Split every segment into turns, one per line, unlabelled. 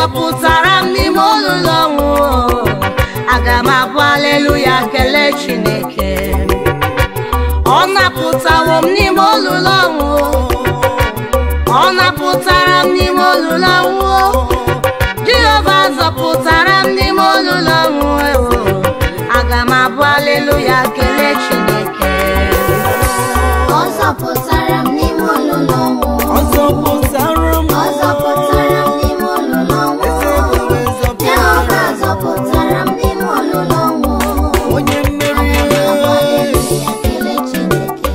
zọpụtara m n'ime olulu ọnwụ aga m abụ aleluya kelee chineke ọ napụtawo m n'ime olulu ọnwụ ọ napụtara m n'ime olulu ọnwụ jehova zọpụtara m n'ime olulu ọnwụ ewo aga m abụ aleluya kelee chineke
Ọ zọpụtara m n'ime olulu ọnwụ.
Ọ zọpụtara m
Ọ zọpụtara m n'ime olulu ọnwụ. Jehova zọpụtara m n'ime olulu ọnwụ.
onye mmeri
Haleluya, kelee Chineke.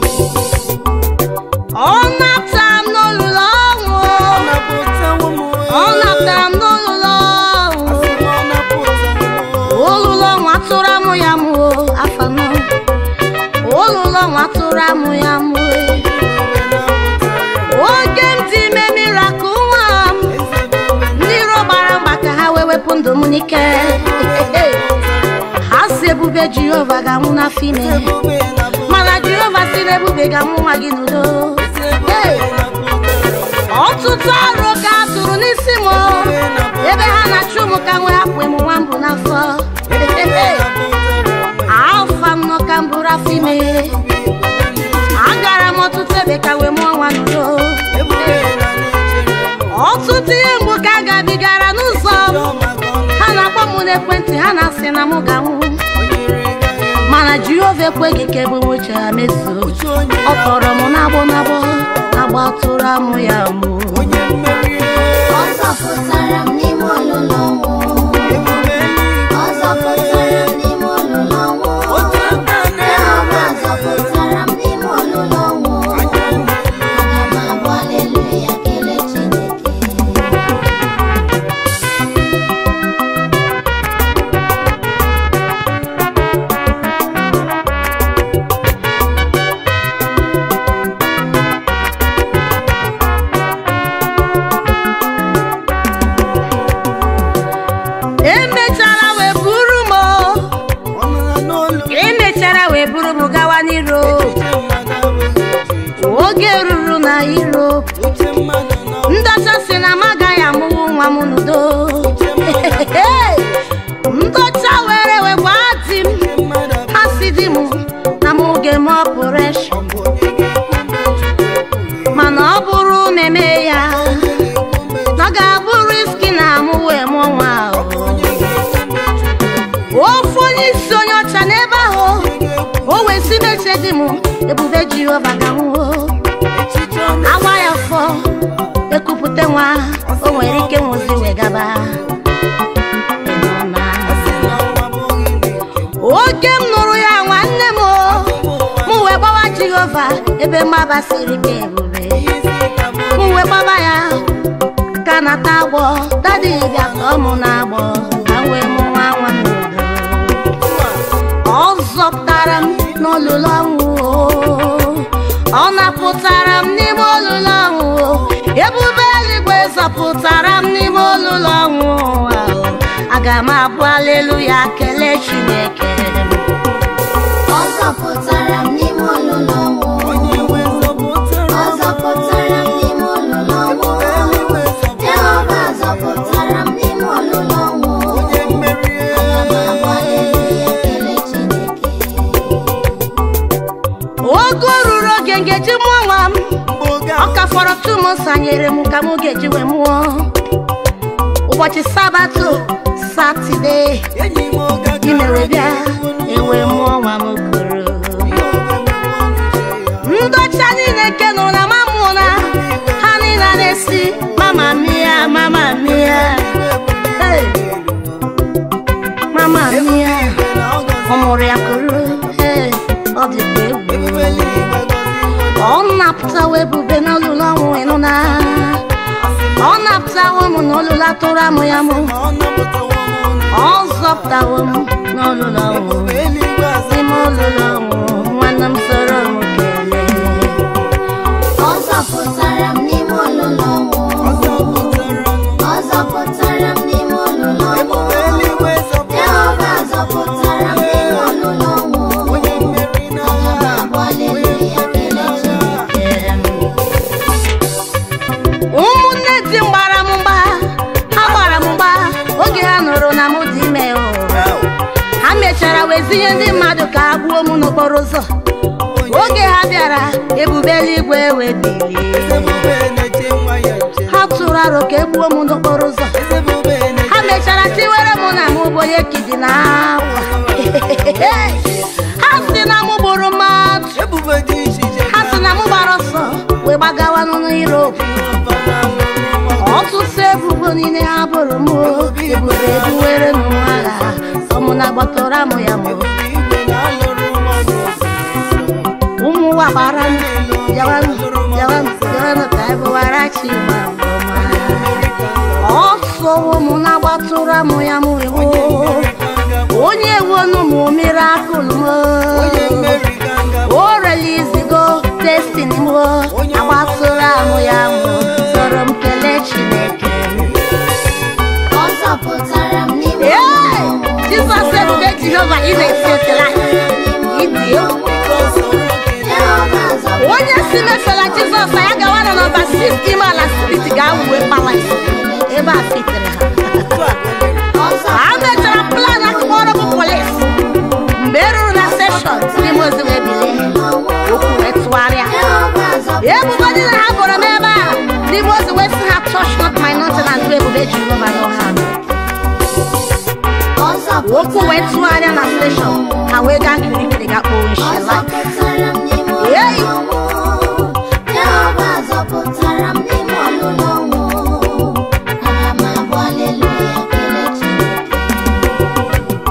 ọ napụtara m n'olulu ọnwụ
ọ napụtawo m
ọ napụtara m n'olulu ọnwụ
Asị m ọ napụtawo m
olulu ọnwụ atụrụ amụ ya mụ afọ anọ olulu ọnwụ atụrụ amụ ya mụ oge m dị ime mirakụl nwa m ndị iro gbara mgba ka ha wee wepụ ndụ m n'ike ha si ebube jehova ga-anwụ n'afọ ime mana jehova si na ebube ga-anwụ nwa gị n'udo Hey! ọtụtụ ọrụ ka a tụrụ n'isi m ebe ha na-achụ m ka nwee hapụ m nwa mbụ n'afọ afọ anọ ka m bụrụ afọ ime agara m ọtụtụ ebe ka wee mụọ nwa n'udo ọtụtụ ihe mgbu ka a gabigara n'ụzọ m ha na-akpọ m n'ekwentị ha na-asị na m ga-anwụ mana jehova ekweghị ka ebe nwoche ha mezuo ọ kpọrọ m n'agbọ n'agbọ agba tụrụ amụ ya mụ
Ọ zọpụtara m n'ime olulu ọnwụ. Ọ zọpụtara m n'ime olulu ọnwụ. Jehova zọpụtara m n'ime olulu ọnwụ. Aga m abụ haleluya, kelee Chineke.
emechara wee buru m emechara wee buru m gawa n'iro oge ruru na iro ndọcha si na m agaghị amụwu nwa m n'udo ndọcha were wee gwa di m ha si di m na m oge m ọpụreshọn mana ọ bụrụ na eme ya na ọ ga-abụ riski na mụ wee mụọ nwa ahụ ofu onye isi onye ọcha n'ebe ahụ o wee si meche di m ebube jehova ga-anwụo agba ya fọ ekupụta nwa o nwere ike nwụzi wee gaba Ịnụna. oge m nụrụ ya nwanne m o, mụ wee gbawa jehova ebe mgbaba siri ka ebube mụ wee gbaba ya ka nata agbọ dadi bịa tọọ mụ na-agbọ ka m wee mụ nwa nwa m n'udo ọ zọpụtara m n'olulu ọnwụ o. ọ napụtara m n'ime olulu ọnwụ o. ebube eluigwe zọpụtara m n'ime olulu ọnwụ ụwa o. aga m abụ aleluya kelee chineke
Ọ zọpụtara m n'ime olulu ọnwụ. Ọ zọpụtara m n'ime olulu ọnwụ. Jehova zọpụtara m n'ime olulu ọnwụ. Aga m abụ haleluya, kelee Chineke.
oge ruru oge m ga-eji mụọ nwa m ọ ka fọrọ tu m sanyere m ka m ga-eji wee mụọ ụbọchị sabatọ satọde imewe bịa ewe mụọ nwa m koro ndọcha niile nke nọ na mamụ na ha niile na-esi mama mia mama mia Hey, mama mia ọ mụrụ ya koro Hey, ọ dịkwa egwu ọ napụtawa ebube n'olulu ọnwụ ịnụ na ọ napụtawa m n'olulu atụrụ amụ ya mụ ọ zọpụtawa m n'olulu ọnwụ n'ime olulu ọnwụ nwanne m soro m kelee
Ọ zọpụtara m n'ime olulu ọnwụ. Ọ zọpụtara m n'ime olulu ọnwụ. Jehova zọpụtara m n'ime olulu ọnwụ. Aga m abụ haleluya, kelee Chineke.
ụmụnne di m gbara m mgba ha gbara wezinye ndị mmadụ ka a gbuo m n'okporo ụzọ oge ha bịara ebube eluigwe wee bilie
Ezebube na-eche nwa ya nche.
ha tụrụ aro ka e gbuo m n'okporo ụzọ
Ezebube na-eche
ha mechara tiwere mụ na mụ bụ onye kidi na akwa ha si na mụ gburu mmadụ
Ebube dị iche iche
ha si na mụ gbara ọsọ wee gbagawanụ n'Europe ọtụtụ ebubo niile ha bụrụ m o, ebube ebuwere m agha ọmụ na gbọtọrọ amụ ya mụ ụmụ ụwa gbara m bịawanụ bịawanụ bịawanụ ka anyị bụwara chi ma ọma ọsọwo m na-agbatụrụ amụ ya mụ ewo onye wonu m mirakụl m o relizigo destiny m agbatụrụ amụ ya mụ sọrọ m kelee chineke
Ọ zọpụtara m n'ime
Ee,
ọnwụ.
jizọs ebube jehova ị na-esi otela ịdị egwu
Jehova zọpụtara
onye si mefela jizọs ya gawa na nọmba 6 ime ala steeti ga-awuwe palas ebe a fitere ha
Ọ
ha mechara plan akpọrọ bụ polis mgbe e ruru na seshọn n'ime ozi wee bilie okwu wee tụgharịa
Jehova zọpụtara
ebubo niile ha bụrụ m ebe a n'ime ozi wee sị ha touch not my nothing and do ebube jehova n'ọha
Ọ zọpụtara
okwu wee tụgharịa na steshọn ha wee gaa kirikiri ga kpọọ
Ọ
nshela
zọpụtara m n'ime
Hey!
ọnwụ. Jehova zọpụtara m n'ime ọlụlụ ọnwụ. Ana m abụ aleluya kelee Chineke.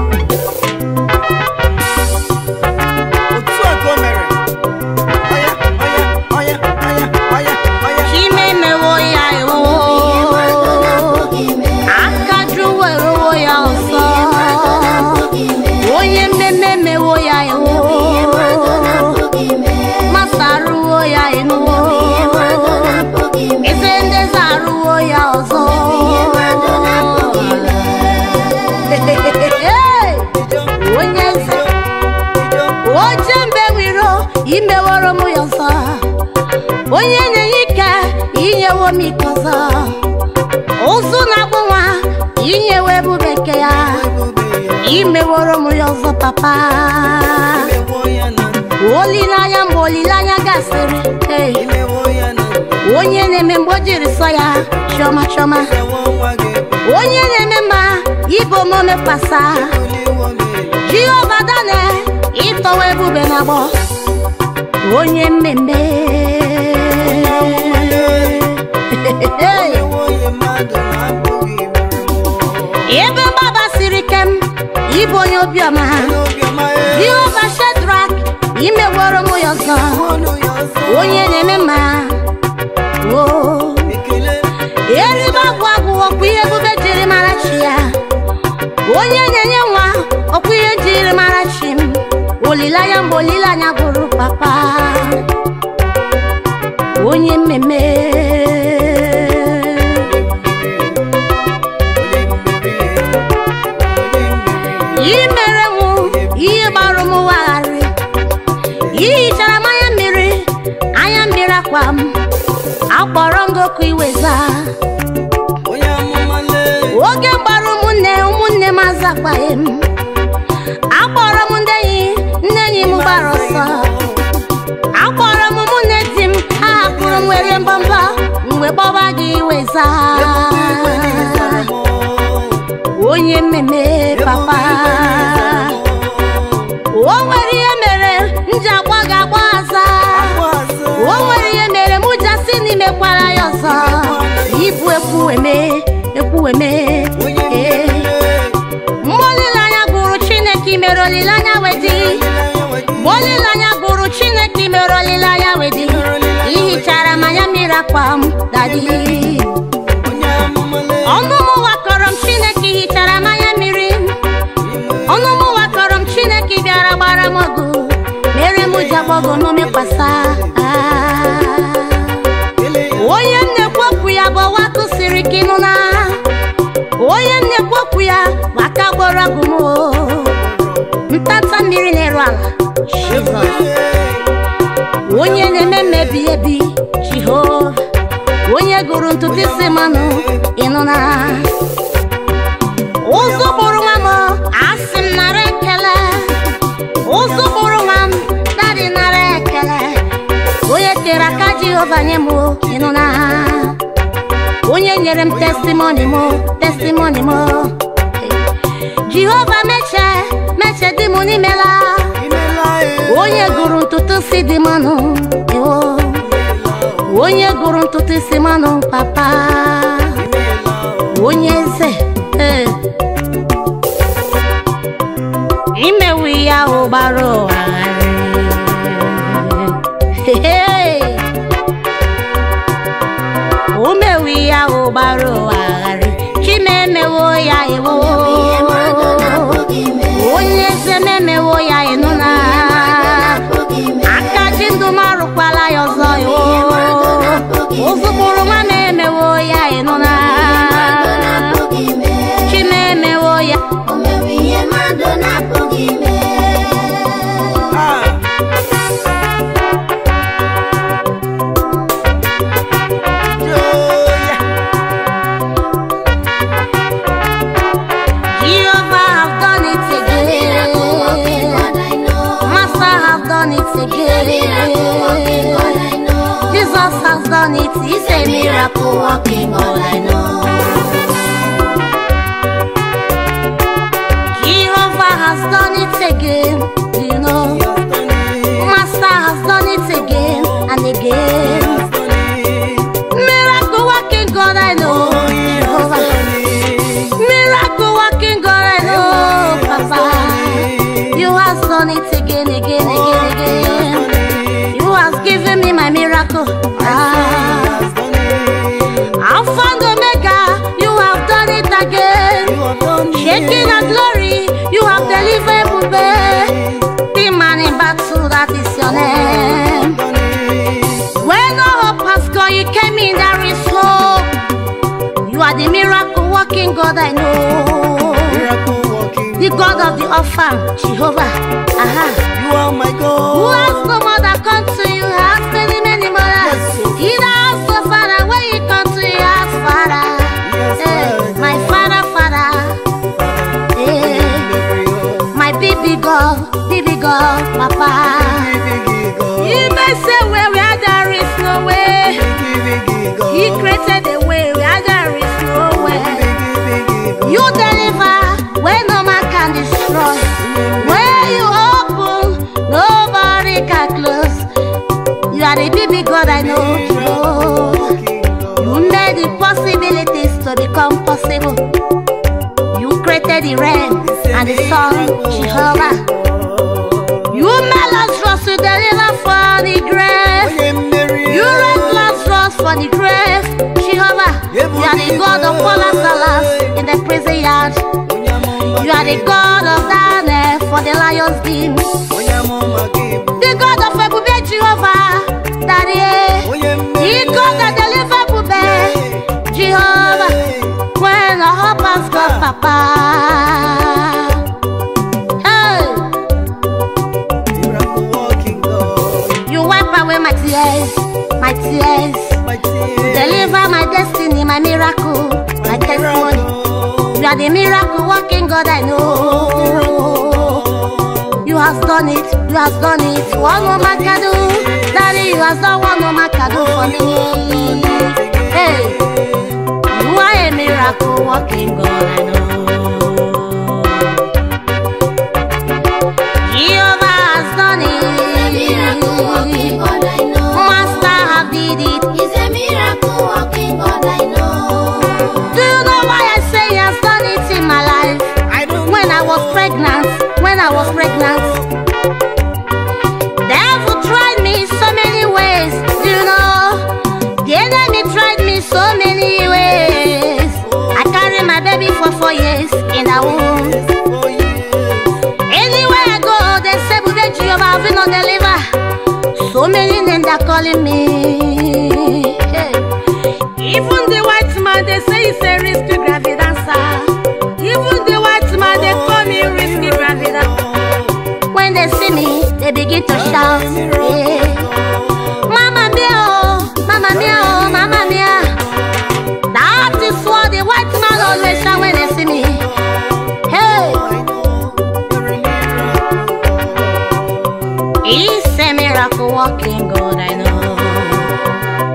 Otu a ka o mere. Ọya, ọya, ọya, ọya, ọya, ọya.
Chime mewo ya ewo
Ihe mmadụ na-apụghị ime.
aka jụwa eruwo ya ọsọ
Ihe mmadụ na-apụghị ime.
onye mmemme mewo ya ewo
Ihe mmadụ na-apụghị ime.
masa arụwo ya enuwo
Ihe mmadụ na-apụghị ime.
eze ndezi arụwo ya ọzọ
Ihe mmadụ na-apụghị ime.
Hey! onye eze oche mgbe wiro imeworo m ya ọzọ onye na-enye ike inyewo m ike ọzọ ụzụ na-akpụ nwa inyewo ebube nke ya imeworo m ya ọzọ papa
Imewo ya na
olileanya mgbe olileanya gasịrị hey,
imewo ya na
onye na-eme mgbe o jiri sọ ya chiọma chiọma
ewo nwa gị
onye na-eme ma ibe omume kpasa
oliwo m
jehova dane ịtọwa ebube na agbọ onye mmemme
ewo ya mmadụ na-apụghị ime
ebe mgbaba siri ike m ịbụ onye obiọma
n'obiọma ya
jehova shedrak imeworo m ya ọzọ
ọnụ ya ọzọ
onye na-eme ma o
ekele
eribe agwụ agwụ ọkwa ihe ebube jiri mara chi ya onye na-enye nwa ọkwa ihe jiri mara chi m olileanya mgbe olileanya gwụrụ papa onye mmemme i mere mụ ihe gbarụ m wagharị ihichara m anya mmiri anya mmiri akwa m akpọrọ ngoku iweza
onye amụma lee
oge gbara ụmụnne ụmụnne m azakwaghị m akpọrọ m ndị enyi ndị enyi m gbara ọsọ akpọrọ m ụmụnne di m ha hapụrụ m were mbọmbọ mgbe gbọba gị weza onye mmemme papa o nwere ihe mere m ji agba gị agba aza o nwere ihe mere m ji asị n'imekwara ya ọzọ ibu ekwueme ekwueme ee mgbe olileanya gụrụ chineke mere olileanya wedi mgbe olileanya gụrụ chineke mere olileanya wedi ihichara m anya mmiri akwa m dadi ọnụ m wakọrọ m chineke hichara m anya mmiri ọnụ m wakọrọ m chineke bịara gbara m ọgụ mere m ji agbọgọ n'omekwasa onye m na-ekwu okwu ya bụ ọwa kụsiri ike ịnụ na onye m na-ekwu okwu ya bụ aka gbọrọ ọgụ m o. ntanta mmiri na-eru ala Jizọs onye na-eme mmebi ebi jehova onye gụrụ ntutu isi mmanụ ịnụ na ụzọ bụrụ nwa m asị m nara ekele jehova nye m o, ịnụ na onye nyere m testimoni m testimoni m jehova meche meche dị m n'imela onye gụrụ ntutu isi dị m nụ ewo onye gụrụ ntutu isi m nụ papa onye eze ee. imewu ya ahụ gbara ụwa gharịị o mewu ya ahụ gbara ụwa gharịị chimemewo ya ewo
ihe mmadụ na-apụghị ime
onye eze memewo ya ịnụ na
na-apụghị ime
aka ji ndụ m arụkwala ya ọzọ yo ụzụkpụrụ nwa m emewo ya ịnụ na
mmadụ na-apụghị ime
chimemewo ya
o mewe ihe mmadụ na-apụghị ime
Jehovah have done it
miracle working
again
God I know
Master have done it
miracle working God
again
I know
Jesus has done it he's a miracle working God I know Jehovah has done it again do you know Master has done it again and again Miracle working God I know Jehovah Miracle working God I know Papa You has done it again, again, again, again. You has given me my miracle. Ah, Alpha and Omega, you have done it again. Shaking and glory, you have delivered Bube. The man in battle, that is your name. When all hope has gone, you came in, there is hope. You are the miracle working God I know. The God of the orphan, Jehovah. Aha.
You are my
Who
God.
has no mother come to you has many, many mothers. He that has no father, when you come to you has father.
Yes,
Eh,
Father.
my father, father. Eh, my baby girl, baby girl, papa. He may say where we are, there is no way. He created a way where there is no way. You deliver where no man can destroy. Where you open, nobody can close. You are the baby God I know. Jehovah. You made the possibilities to become possible. You created the rain and the sun, Jehovah. You made Lazarus to deliver for the grave. You raised Lazarus for the grave, Jehovah. You are the God of all Lazarus in the prison yard. You are the God of Daniel for the lion's den. The God of Ebube Jehovah, Daddy. The God that deliver Ebube, Jehovah. When our hope has got Papa. Hey, you wipe away my tears, my tears. Deliver my destiny, my miracle, my testimony. You are the miracle working God I know. You has done it, you has done it. One woman can do, Daddy, you has done one woman can do for me. Hey, you are a miracle working God I know. Jehovah has done
miracle working
it.
God I know
Master have did it.
He's a miracle working God I know
Do you know why I say he has done it in my life? When I was pregnant, when I was pregnant, devil tried me so many ways. Do you know? The enemy tried me so many ways. I carried my baby for four years in a womb. Anywhere I go, they say, "Bude Jehovah, we no deliver." So many names are calling me. Hey. Even the white man, they say it's a risky gravid answer. Even the white man, they call me risky gravid When they see me, they begin to shout. Yeah. Mama mia, oh, mama mia, oh, mama mia. That is what the white man always shout when they see me. Hey, he's a miracle walking God, I know.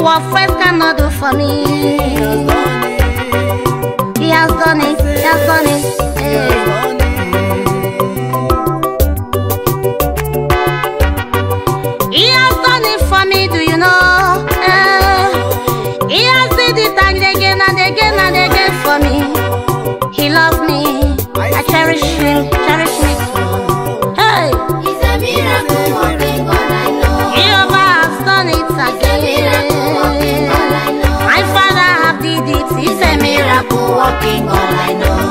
What friends cannot do for me. He has done it. He has done it. Hey. He has done it for me, do you know? Eh. He has did it and again and again and again for me. He loves me. I cherish him, cherish me too. Hey,
He's a miracle working God, I know.
Jehovah has done it
Miracle working
again.
God, I know.
My father have did it. He's a miracle working God, I know.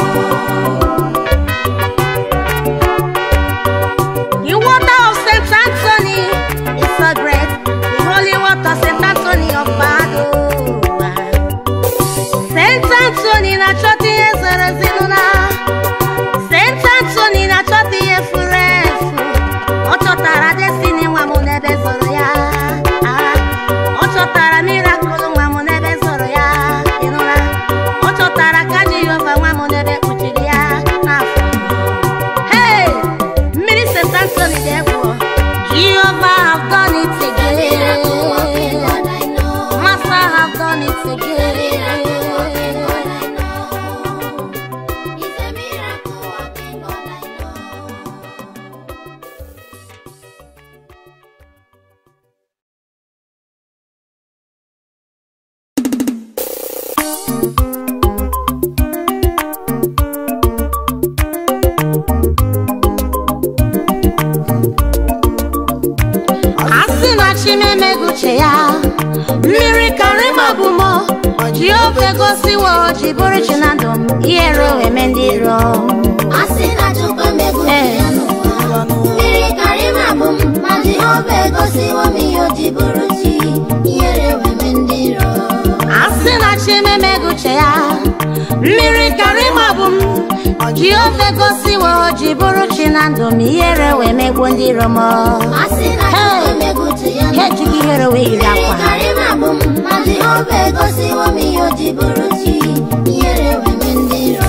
The water of St. Anthony is so great. The holy water St. Anthony of Padua. St. Anthony na chọta ihe zoro ezinụlọ. St. Anthony na chọta ihe furu efu. Ọ chọtara destiny nwa m n'ebe zoro ya. Ah, Ọ chọtara miracle nwa m n'ebe zoro ya. Ị nụla? Ọ chọtara ka Jehova nwa m n'ebe kpuchiri ya n'afọ. Hey! Mmiri St. Anthony dị egwu. Jehovah have done it
Miracle working
again.
God, I know.
Master have done it
Miracle working
again.
God, I know. He's a miracle working God, I know.
a sị na chimemego uche ya mmiri karịma bụ mọ jehova gosiwo ji bụrụ chi na ndụ m ihere eme ndị iro
A sị na Chukwu emegbu
Eh.
ya n'ụwa. Mmiri karịrị abụ m, ma Jehova egosiwo m ihe o ji bụrụ chi. Ihere weme ndị iro.
a sị na chimemego uche ya mmiri karịma bụ m jehova gosiwo ji bụrụ chi na ndụ m ihere wee megbuo ndị iro m
A sị na Chukwu emegbu ya
ha
n'ụwa.
ejighị ihere wee yiri
Mmiri
akwa
karịrị abụ m, ma Jehova egosiwo m ihe o ji bụrụ chi. Ihere weme ndị iro.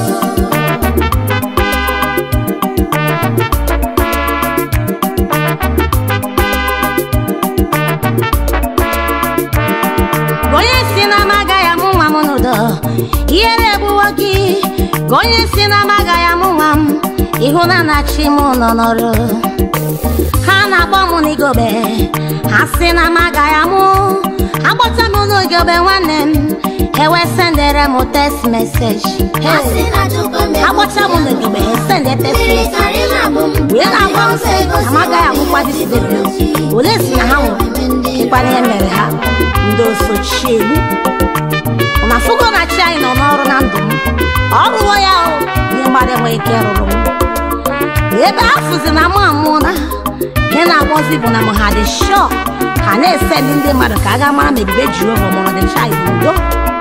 onye si na m agaghị amụ nwa m n'udo ihere egbuwo gị ka onye si na m agaghị amụ nwa m ịhụ na na-achị m nọ n'ọrụ ha na-akpọ m n'igobe ha si na m agaghị amụ agbata m n'igobe nwanne m ewe sendere m text message
A sị na Chukwu emegbu
agbata m
ya
n'igobe
n'ụwa.
sende text
Mmiri
message
karịrị abụ m,
wee
ma
na-agwa m
Jehova
sị
egosiwo
amagaghị
m
amụkwa
ihe o ji
disidebere
bụrụ chi.
ole si na ha nwụrụ
Ihere weme ndị iro.
ịkwana ihe mere ha ndị osochiegbu na afụgo na chi anyị nọ n'ọrụ na ndụ m ọ rụwo ya o ihe mmadụ enweghị ike rụrụ m ebe afụzi na mụ amụ na ihe na-agbazi bụ na m ha dị shọ ha na-ese ndị ndị mmadụ ka a ga mara ma ebube jehova mụrụ dị chai udo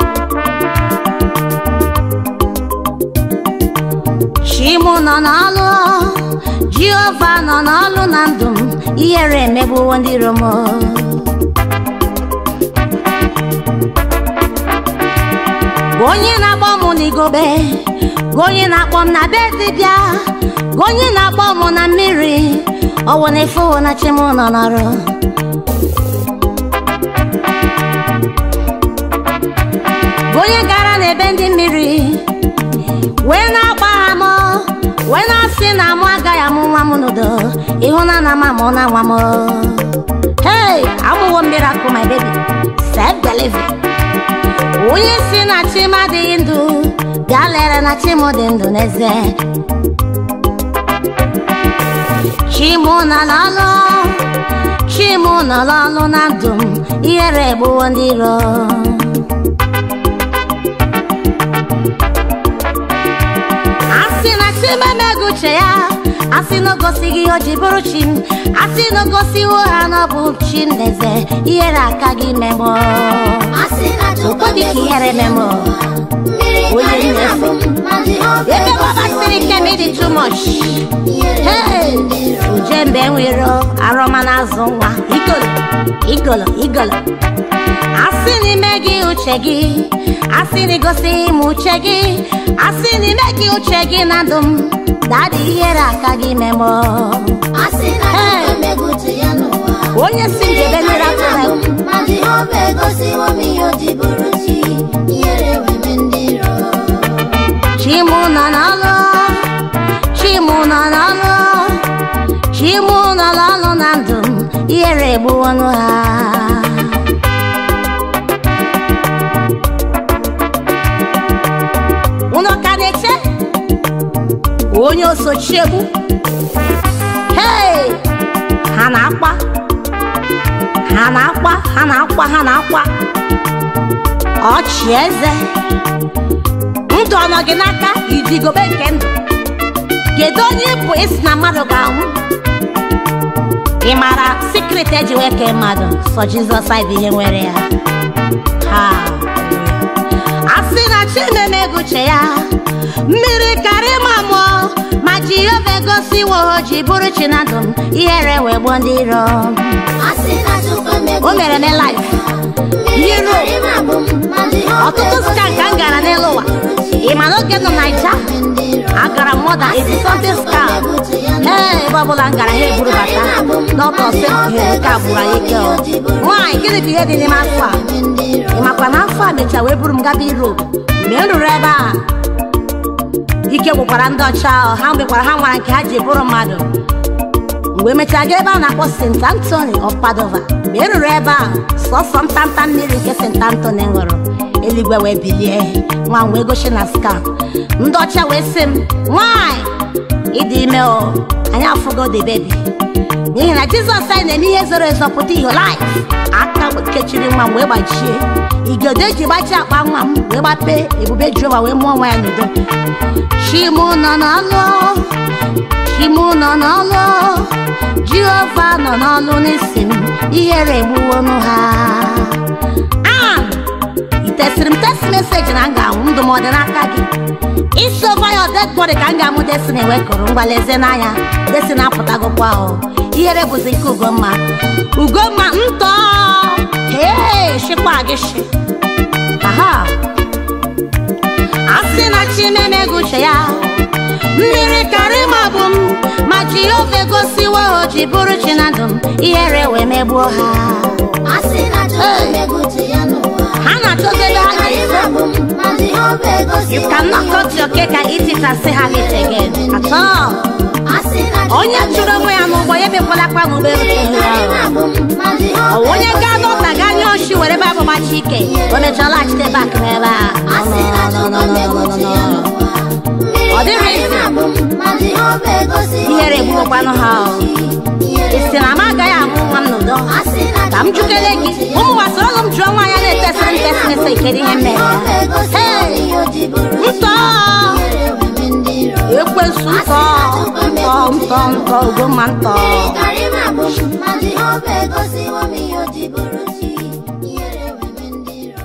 chi mụ nọ n'ọlụ jehova nọ n'ọlụ na ndụ m ihere emegbuwo ndị iro m Gwa onye na-akpọ m n'igobe gwa onye na-akpọ m na be dibịa gwa onye na-akpọ m na mmiri ọwụ na efuwo na chi m nọ n'ọrụ gwa onye gara n'ebe ndị mmiri wee na-agba ha m wee na-asị na mụ agaghị amụ nwa m n'udo ịhụ na na m amụ na nwa m hey amụwo miracle my baby self delivery onye si na chi m adịghị ndụ bịa lere na chi m dị ndụ n'ezie chi m nọ n'ọlụ chi m nọ n'ọlụ na ndụ m ihere egbuwo ndị iro asị na chi m emeghị uche ya asị na o gosighị ihe o ji bụrụ chi m asị na o gosiwo ha na ọ bụ chi m n'eze ihere aka gị memụ
A sị na Chukwu
Ụfọdụ ka ihere
emegbu
memụ
Mmiri
Onye
karịrị
nnefe.
abụ m, ma Jehova
ebe
egosiwo
gbabasịrị ike m ịdị too much
Ihere
Hey!
weme ndị iro.
uje mgbe nwere arọma na-azụ nwa igolo igolo igolo asị n'ime gị uche gị asị na igosi m uche gị asị n'ime gị uche gị na ndụ m dadị ihere aka gị memụ
A sị na
Hey!
Chukwu emegbu ya n'ụwa.
onye si njebe mmiri
Mmiri
atụrụ
karịrị abụ m, ma Jehova Jehova egosiwo m ihe o ji bụrụ chi ihere weme ndị iro
Chimu nọ n'ọlụ Chimu nọ n'ọlụ Chimu nọ n'ọlụ na ndụ m ihere egbuwo ọnụ ha unu ka na-eche onye osochiegbu hei ha na-akwa ha na-akwa ha na-akwa ha na-akwa ọchị eze ndụ ọ nọ gị n'aka idigobe nke ndụ kedu onye ịbụ isi na mmadụ ga-anwụ ị maara sikret eji wee kee mmadụ sọ jizọs anyị bụ ihe nwere ya ha a sị na chimeme eguche ya mmiri karịa ma mụọ ma jehova egosiwo o ji bụrụ chi na ndụ m ihere wee gbuo ndị iro
a sị na Chukwu emegbu
o mere me laif
mmiri
Iro.
karịrị m abụ m ma Jehova
ọtụtụ ska ka m gara n'elu ụwa ị ma na oge nọ naija
ndị iro
agara m mọda esi something scam ee ebe ọbụla m gara ha eburu bata n'ọtọ sị ihe nke a gburu anyị ike ọ. nwaanyị gịnị bụ ihe dị n'ime afọ a
ndị iro
ị makwa na afọ a mecha wee buru m gaba Europe mgbe m ruru ebe a ike gwụkwara ndị ọcha ahụ ha mgbekwara ha nwara nke ha ji bụrụ mmadụ mgbe emechaa gaa ebe a na-akpọ St. Anthony of Padova mgbe e ruru ebe a sọsọ ntanta mmiri nke St. Anthony ṅụrụ eluigwe wee bilie nwa m wee gosi na skam ndị ọcha wee sị m nwanyị ịdị ime o anyị afụgo the baby n'ihi na jizọs anyị na-eme ihe zoro ezo pụta ihe laif aka kechiri nwa m wee gbachie igodo eji gbachi akpa nwa m wee gbapee ebube jehova wee mụọ nwa ya n'udo chimu nọ n'ọlụ chimu nọ n'ọlụ jehova nọ n'ọlụ n'isi m ihere egbuwonu ha Ann, ị tesịrị m test meseji na m ga-anwụ ndụmọdụ n'aka gị isi over your dead body ka m ga-amụ destiny wee kụrụ ngwa lezie n'anya destiny apụtagokwa o ihere bụzi nke ugomma ugomma ntọ hee shikwa gị shi aha a sị na chimeme guche ya mmiri karịma bụ m ma jehova egosiwo o ji bụrụ chi na ndụ m ihere wee megbuo ha
a sị na Chukwu emegbu ya n'ụwa
ha na-achọzi ebe ha
karịrị
ga-ezo
m abụ m ma Jehova
You
egosiwo
cannot cut your cake and eat it and say have it again. At all.
a sị na Chukwu
Onye chụrụ onwe ya n'ụgbọ ya emekwala akwa n'ụgbọ elu
mmiri
chụrụ ya.
karịrị m abụ m ma Jehova
Ọ onye gaa
egosiwo
n'ụta gaa nye oshi were ebe abụmachi ike o mechara laghachite bak n'ebe a.
a sị na
No,
Chukwu
no, no, no,
emegbu
no, no,
ya
no.
n'ụwa
Ọ
mmiri
dịrị
karịrị m
izi.
abụ m ma Jehova egosiwo
Ihere egbukwanụ ha o. Ị sị na m agaghị amụ nwa m n'udo
a sị na
ka m jukele gị ụmụ gbasara ụlọ m jụọ nwa ya na-etesịrị m test mese kedu ihe mere ya Hey! ntọ ekwensu ntọ ntọ ntọ ntọ ugomma ntọ
ma Jehova egosiwo m ihe o ji bụrụ chi ihere weme ndị iro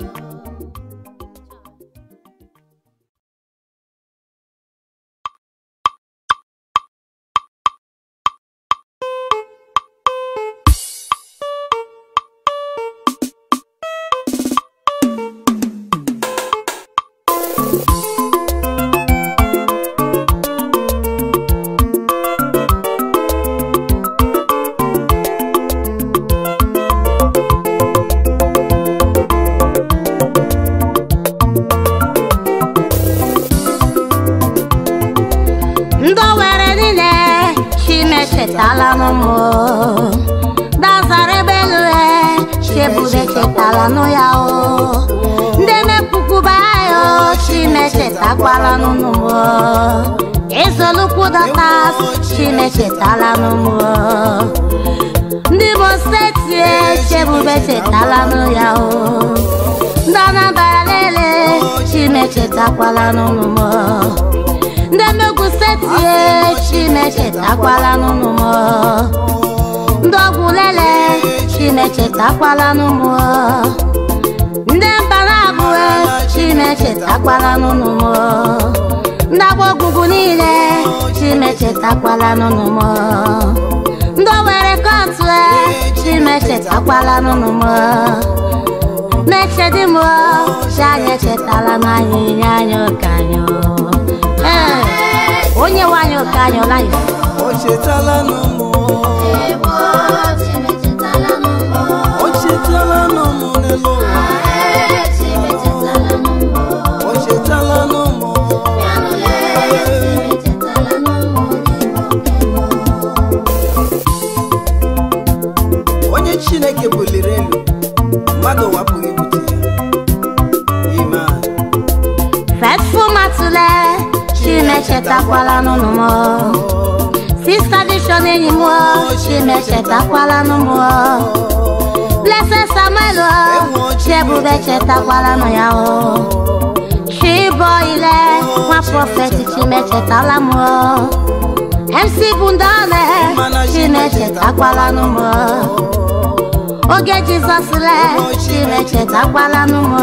ndị owere niile chimechetala n'ụmụ dazara ebe elu e chebube chetala nụ ya o ndị emepụkwuba ya o chimechetakwala n'ụmụ izolukwu datas chimechetala n'ụmụ ndị Imo steeti e chebube chetala nụ ya o ndị Anambra lele chimechetakwala n'ụmụ ndị Enugu steeti e chimechetakwala n'ụmụ m ndị ọgwụ lele chimechetakwala n'ụmụ ndị mbanabụ e chimechetakwala n'ụmụ m ndị agba ogwugwu niile chimechetakwala n'ụmụ m ndị owere kọtụ e chimechetakwala n'ụmụ m na-echedi m chi anyị echetala n'anyị nye anyị ụka anyị ee onye nwe anyị ụka anyị laif
O chetala n'ụmụ
Ebo chimechetala n'ụmụ
O chetala n'ụmụ n'elu ụwa o chetala n'ụmụ onye chineke buliri elu mmadụ wapụghị ibute ya amen
Faithful matule chimechetakwala n'ụnụ m Sista Vision enyi m chimechetakwala n'ụmụ Blessed Samuel chiebube chetakwala nụ ya o Chiboyle nwa prọfeti chimechetala m MC Bundone chimechetakwala n'ụmụ Oge Jizọs le chimechetakwala n'ụmụ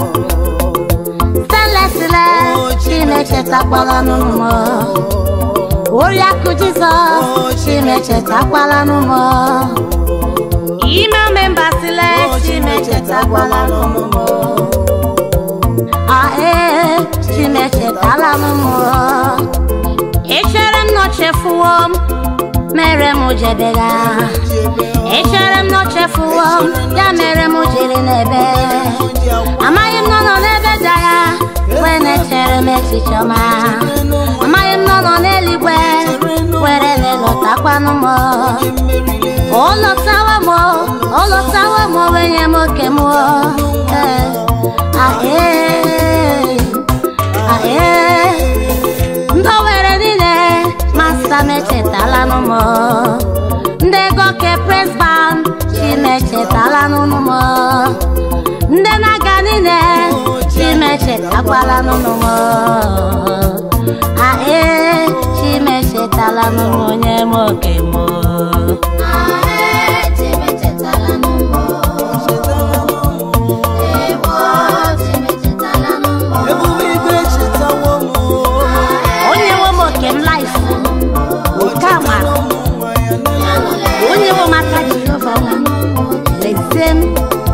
Celestile chimechetakwala n'ụmụ Oriakụ Jizọs chimechetakwala n'ụmụ Ime membasile chimechetakwala n'ụmụ Ae chimechetala n'ụmụ Echere m nọchefuo m mere m jebega Echere m nọchefuo m ya mere m jiri n'ebe amaghị m nọ nọ n'ebe dị anya wee na-echere m echiche ọma amaghị m nọ nọ n'eluigwe were na-elotakwanụ m o lọtawa m o lọtawa m wee nye m oke m ee ahee ahee ndị were niile masta m echetalanụ m ndị ego ke pres band chimechetala n'ụnụ m ndị na-aga niile chimechetakwala n'ụnụ m ae chimechetala n'ụmụ onye m oke m
ebube igwe chetawo m
onye nwe m oke m laif nke amara
ụmụ nwa ya n'elu
onye nwe m aka jehova na lezie m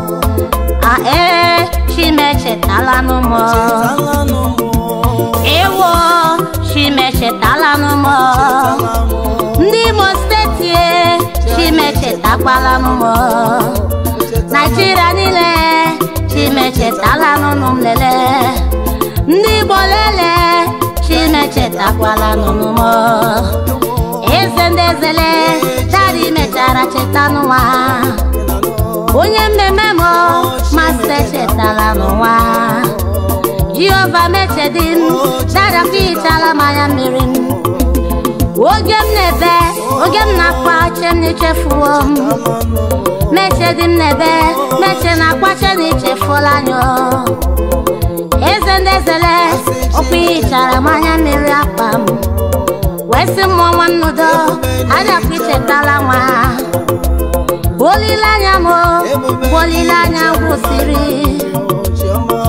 ae chimechetala n'ụmụ
ala n'ụmụ
ewo chimechetala n'ụmụ
ala mụ
ndị imo steeti e chimechetakwala n'ụmụ naijiria niile chimechetala n'ụnụ m lele ndị igbo lele chimechetakwala n'ụnụ m eze ndị ezele dadi mechara cheta n'ụwa onye mmemme m masị echetala n'ụwa jehova mechedi m dada hichala m anya mmiri m oge m na-ebe oge m na-akpa che m na-echefuo m mechedi m na-ebe meche na-akpa che na ichefuola anya eze ndị ezele ọkwa ihichara m anya mmiri akpa m wee sị mmụọ nwa nnudo adakwa ichetala nwa olileanya m bụ olileanya gwụsịrị
chiọma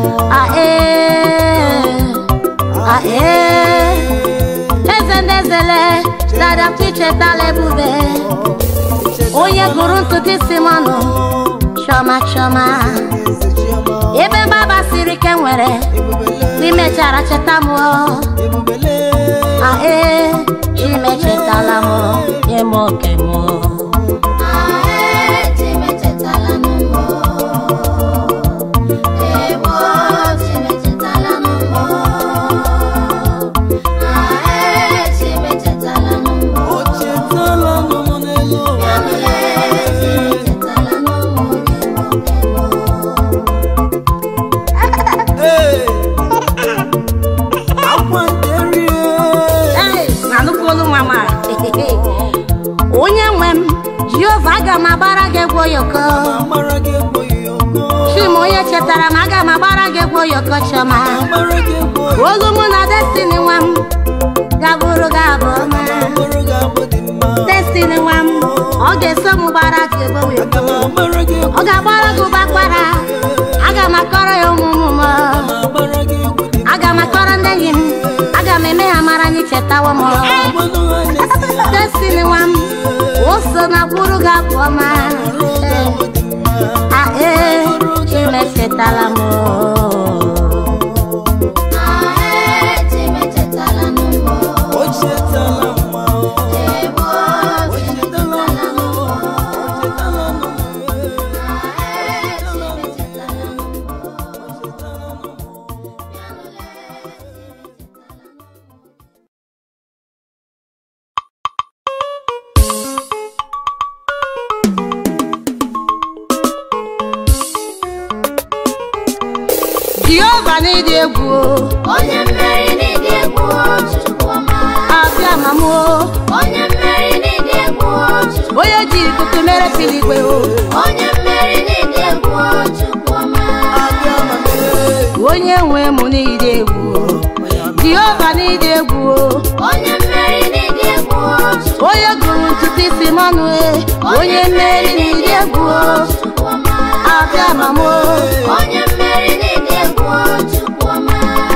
ae ae eze ndị ezele dadakwa ichetala ebube onye gụrụ ntutu isi m ọnụ chọma chọma
eze chiọma
ebe mgbaba siri ike nwere imechara cheta m
ebubele
ae chimechetala m nye m oke m
o chetala n'ụmụ n'elu ụwa Ee, akwa nderie
na nnukwu olu nwa nwa onye nwe m jehova aga m agbara gị egwu oyoko
amara gị ekweghị ọkọ
chim onye chetara m aga m agbara gị egwu oyoko chioma
amara gị ekweghị
olu mụ na destiny nwa m gaburu gị abụ ọma
ọkọrọ ga-abụ dị mma
destiny nwa m ọ ga-eso m gbara gị egwu oyoko
aga m amara gị
ọ ga-agbara gị ụbakwara aga m akọrọ ya ụmụ m
agbara gị egwu dị
aga m akọrọ ndị enyi m aga m eme ha mara anyị chetawo m
mmanụ ha na-esi ya
destiny nwa m o so na kwuru gị abụ ọma
ga-abụ dị mma
ae chimechetala m
o chetala mma o chetala mma o chetala mma
jehova n'ịdị egwu o.
onye mmeri n'ịdị egwu Chukwuma
abịa ma m o
onye mmeri n'ịdị egwu Chukwuma
onye ji ikuku mere piligwe o
onye mmeri n'ịdị egwu Chukwuma
onye nwe m n'ịdị egwu o jehova n'ịdị egwu o
onye mmeri n'ịdị egwu Chukwuma
onye gụrụ ntutu isi m ọnụ e onye mmeri n'ịdị egwu o
Chukwuma
abịa ma m o
onye mmeri n'ịdị egwu Chukwuma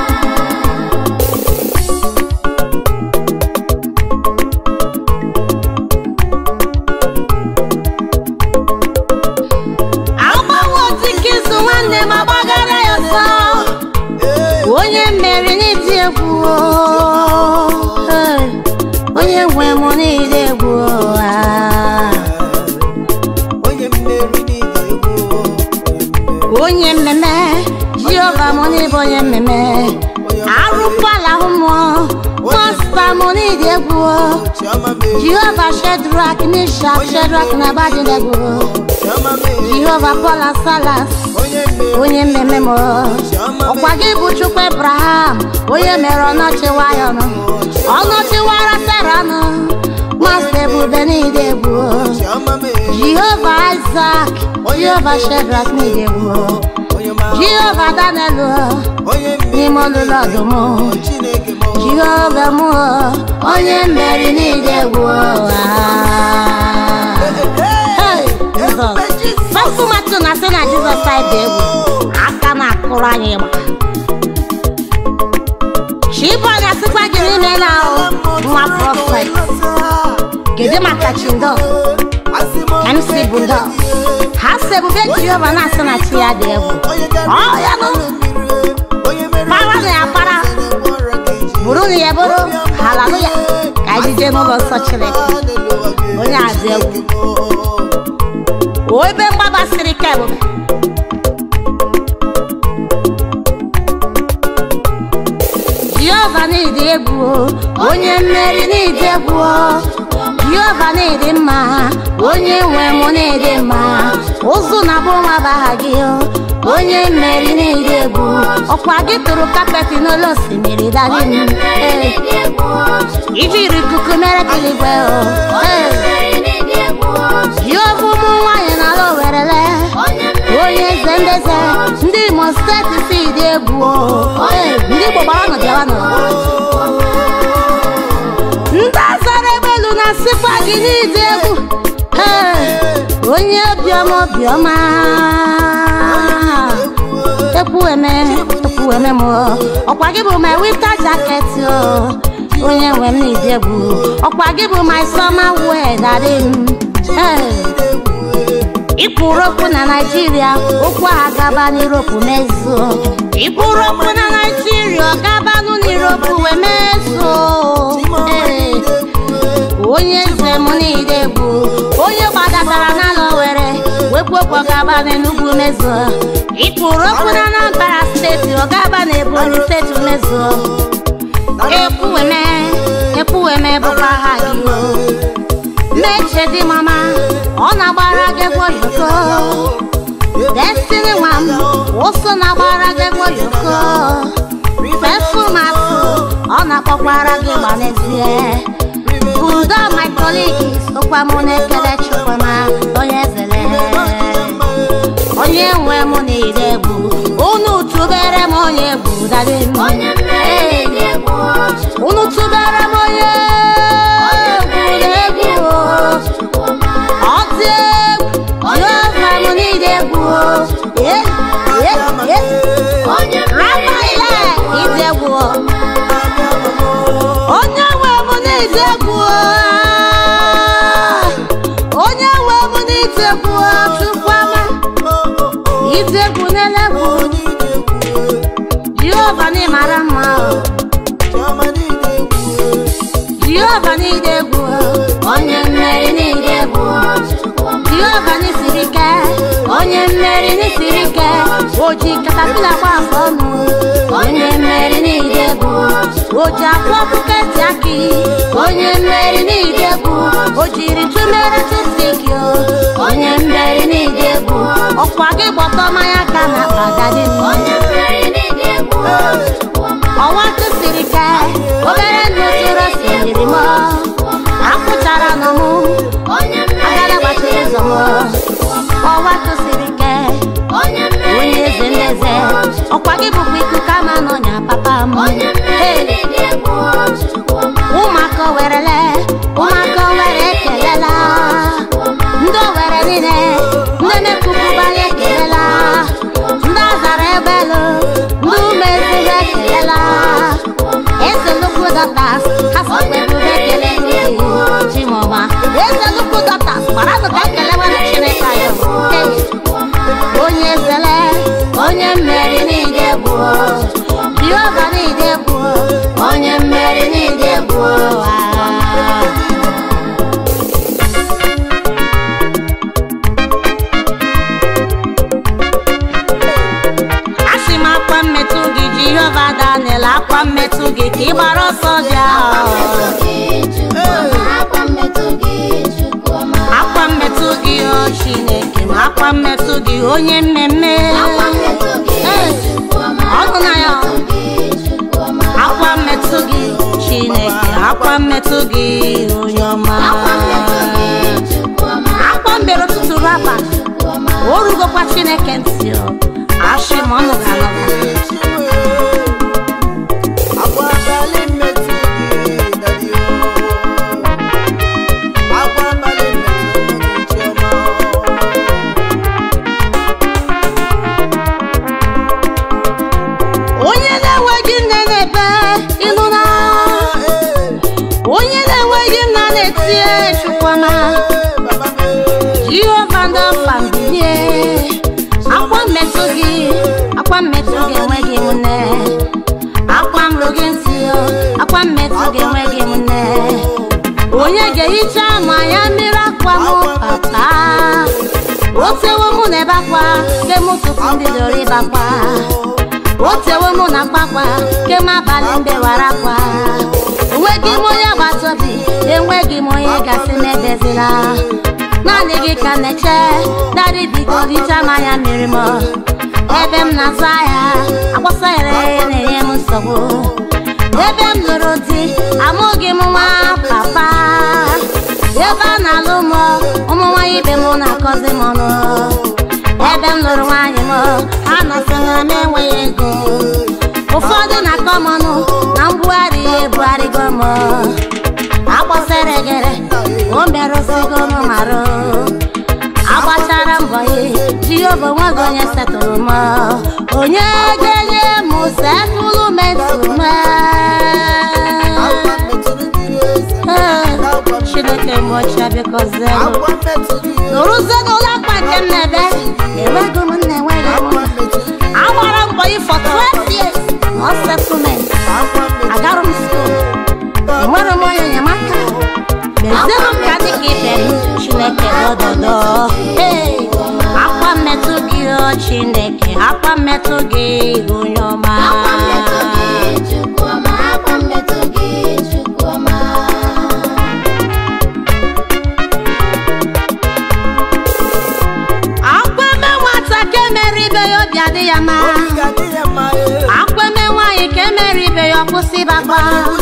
agbanwe otike izu nwanne m agbagara ya ọsọ onye mmeri n'ịdị egwu o Hey, onye nwe m n'ịdị egwu o Ah.
onye mmeri n'ịdị egwu
onye mmemme jehova m n'ịbụ onye mmemme arụkwala ahụ mmụọ masta m n'ịdị egwu o
chioma mee
jehova shedrak mishak shedrak na abadinegwu
chioma mee
jehova pola salas
onye mmeri
onye mmemme m ọkwa gị bụ chukwu ebraham onye mere ọnọchiwa ya ọnụ ọnọchiwara seranụ masta ebube n'ịdị egwu o
chioma mee
jehova isak jehova shedrak n'ịdị egwu o
onye ma
jehova daniel o
onye mmeri
n'ime ọlụlụ ọdụm o
chineke m
jehova m o onye mmeri n'ịdị egwu o Hey, Jizọs. Fafụmatụ na-asị na jizọs anyị dị egwu aka na-akụrụ anyị ịgba chibọnya sịkwa gị n'ime na ahụ nwa prọfet kedu maka chindo mc bundo ha si ebube jehova na-asị na chi ya dị egwu ọ ya nụ para na ya para bụrụ na ya bụrụ haleluya ka anyị jee n'ụlọ nsọ chineke onye a dị egwu o ebe mgbaba siri ike ebube jehova n'ịdị egwu o, onye mmeri n'ịdị egwu o. jehova n'ịdị mma onye nwe m n'ịdị mma ụzụ na bụ nwa baha gị o onye mmeri n'ịdị egwu ọkwa gị tụrụ kapeti n'ụlọ osimiri dadi m Ee, ijiri ikuku mere biligwe o Ee, jehova ụmụ nwaanyị n'ala owerele onye eze ndeze ndị imo steeti si dị egwu o Ee, ndị igbo gbara nọ bịawa nọ ndị azara egbelu na sikwa gị n'ịdị egwu Ee, onye obiọma obiọma ekwueme ekwueme m o. ọkwa gị bụ my winter jacket o onye nwe m n'ịdị egwu ọkwa gị bụ my summer wear daddy m Ee. Ikwuru okwu na Naịjirịa okwu a gaba n'Europe mezuo Ikwuru okwu na Naịjirịa ọ gabanụ n'Europe wee mezuo Ee. onye eze m niile bụ onye gbadatara n'ala were wekwu okwu ọgaba n'Enugu mezuo Ikwuru okwu na Anambra steeti ọ gaba na Ebonyi steeti mezuo ekwueme ekwueme bụkwa ha gị o meche dị mama ọ na-agbara gị egwu oyoko destiny nwa m ụsụ na-agbara gị egwu oyoko pefumatụ ọ na-akpọkwara gị gba n'ezie budo my colleague sokwa m na-ekele chukwuma onye zele onye nwe m niile egwu unu tụbere m onye egwu dadi m Ee, unu tụbere m onye egwu egwu ọ dị egwu jehova m niile egwu Ee, ee, ee. Rafael ịdị egwu onye nwe m n'ịdị egwu onye nwe m n'ịdị egwu chukwuma ịdị egwu n'elegwu jehova n'ịmara mma o jehova n'ịdị egwu onye mmeri n'ịdị egwu jehova n'isiri ike onye mmeri n'isiri ike o ji katapila gba afọ ọnụ onye mmeri n'ịdị egwu o ji akwa buketi aki onye mmeri n'ịdị egwu o jiri tụmere tụsiki o onye mmeri n'ịdị egwu ọkwa gị gbọtọ mmanya ka na akpa dadi m
Onye mmeri n'ịdị
eze ọkwa gị bụkwa ikuku ama n'ọnya papa m
onye
Hey!
mmeri dị egwu Chukwuma
ụmụaka werele ụmụaka were ekelela ndị owere niile ndị mepụpụbara ekelela ndị azara ebelu ndị ume ezigbo ekelela eze nnukwu dọtas ha sokwa ebube ekele gị chimọma eze nnukwu dọtas gbara nụka ekele nwere chineke anyị Hey! onye zele onye mmeri niile bụ jehova niile bụ onye mmeri niile bụ asị m akwa mmetụ gị jehova daniel akwa mmetụ gị ka ị gbara ọsọ bịa
akwa mmetụ gị Chukwuma
akwa mmetụ gị o chineke ma akwa mmetụ gị onye mmemme
akwa mmetụ gị
Hey!
Chukwuma
ọnụ na ya
gị Chukwuma
akwa mmetụ gị chineke akwa mmetụ gị onye ọma
akwa mmetụ gị Chukwuma
akwa mbere ụtụtụ raba
Chukwuma
o rugokwa chineke ntị o ashị ma ọnụ ga-anọga onye na-enweghị nne na-ebe ịnụ na onye na-enweghị nna na-etie chukwama jehova ndị ọfa mbilie akwa mmetụ gị akwa mmetụ gị enweghị m nne akwa mrụ gị ntị o akwa mmetụ gị enweghị m nne onye ga-ehicha ma ya mmiri akwa m papa o tewo mụ na ebe akwa ke m ụtụtụ mbidoro ịbakwa o tewo mụ na akpakwa ke m abalị mbewara akwa enweghị m onye agbata obi enweghị m onye gasị m edezila naanị gị ka m na-eche dadị bigo richa m anya mmiri m ebe m na-azụ ahịa agbasa ere na-enye m nsogbu ebe m lụrụ di amụghị m nwa papa ebe a na-alụ m ụmụ nwaanyị ibe m na-akọzi m ọnụ ebe m lụrụ nwaanyị m ha nọsịna m enweghị ego ụfọdụ na-akọ m ọnụ na mbugharị ya ebugharịgo m agbasara egere o merụsigo m marụ agbachara mbọ ya jehova onweghị onye setụrụ m onye ga-enye m setụlụ metụ m chineke mgbochi bikozie m nụrụzie n'ụlọ akpa nke m na-ebe enweghị m nna enweghị m nna agbara mbọ ya for 12 years no settlement agara m school enwere m onye enyemaka mezienụ m ka dị ka ibe m chineke dododo Hey! akwa mmetụ gị o chineke akwa mmetụ gị onye ọma
akwa mmetụ gị Chukwuma akwa mmetụ gị Chukwuma
akwa eme nwata ka emere ibe ya obi adị ya mma akwa eme nwaanyị ka emere ibe ya ọkwụsị bakwa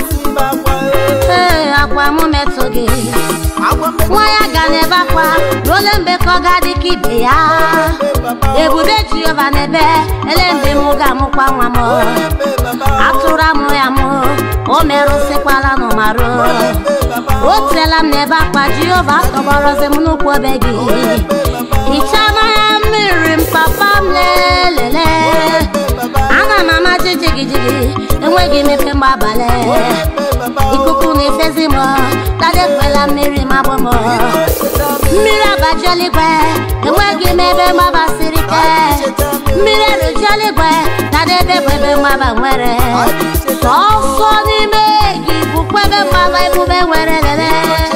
ee akwa mụ metụ gị nwa ya ga n'ebe akwa n'ole mgbe ka ọ ga-adị ka ibe ya ebube jehova n'ebe ele mgbe mụ ga-amụkwa nwa m atụrụ amụ ya mụ o merụsịkwala n'ụmarụ o teela m n'ebe akwa jehova tọgbọrọzi m n'ụkwụ obe gị hichaa mmanya mmiri m papa m lelele ana m ama jijigijigi enweghị m efe mgbe abalị ikuku na-efezi m dadekwela mmiri mabụ m mmiri abaji eluigwe enweghị m ebe mgbaba siri ike mmiri eruji eluigwe dadebe bụ ebe mgbaba nwere sọsọ n'ime gị bụkwa ebe mgbaba ebube nwere lele